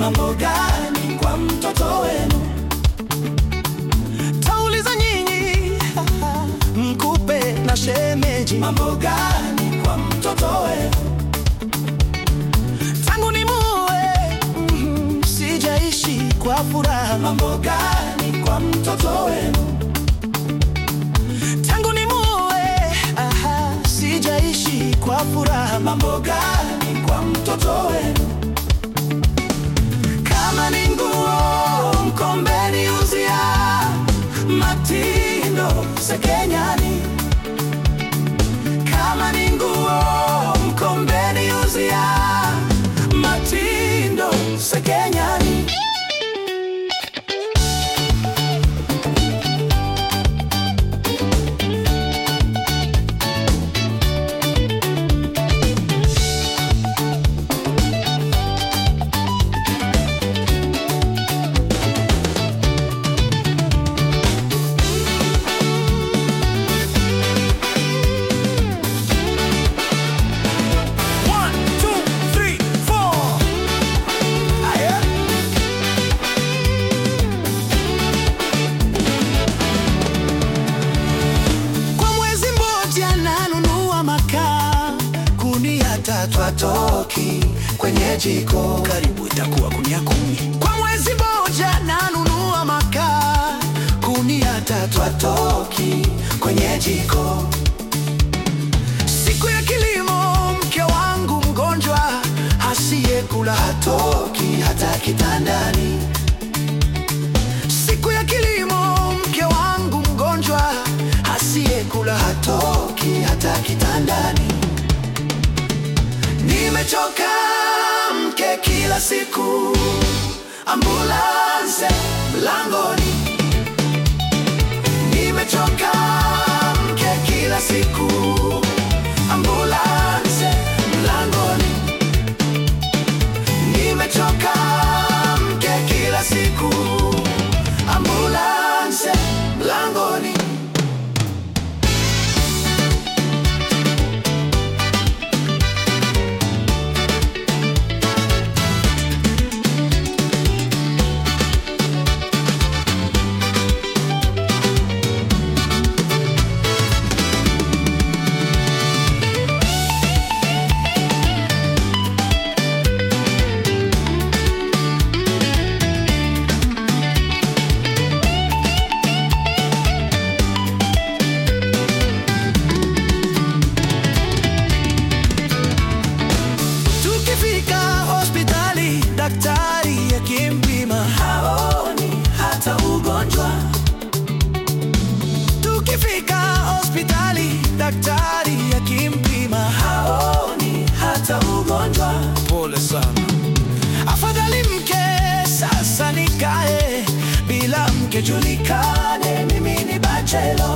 mambo gani kwa mtoto wenu? Tauliza nyinyi mkupe na shemeji, Mambo gani kwa mtoto wenu? tangu ni muwe mm, sijaishi kwa furaha. Mambo gani kwa mtoto wenu? Tangu ni muwe aha, sijaishi kwa furaha. Mambo gani kwa mtoto wenu? Kama ni nguo mkombeni uzia Matindo Sekenyani. Kama ni nguo mkombeni uzia Matindo Sekenyani. One, two, three, four. Aya. Kwa mwezi mmoja nanunua makaa kunia tatu, Twatoki kwenye jiko karibu itakuwa kunia kumi. Kwa mwezi mmoja nanunua makaa kunia tatu, Twatoki kwenye jiko siku ya kilimo mke wangu mgonjwa asiyekula Toki hata kitandani siku ya kilimo mke wangu mgonjwa asiyekula Toki hata kitandani Nimechoka mke kila siku Ambulance mlangoni Nimechoka mke kila siku Ambulance mlangoni Nimechoka mke kila siku Ambulance mlangoni Tukifika hospitali daktari akimpima, haoni hata ugonjwa tukifika hospitali daktari akimpima, haoni hata ugonjwa pole sana, afadhali mke sasa nikae bila mke julikane Kane mimi ni bachelo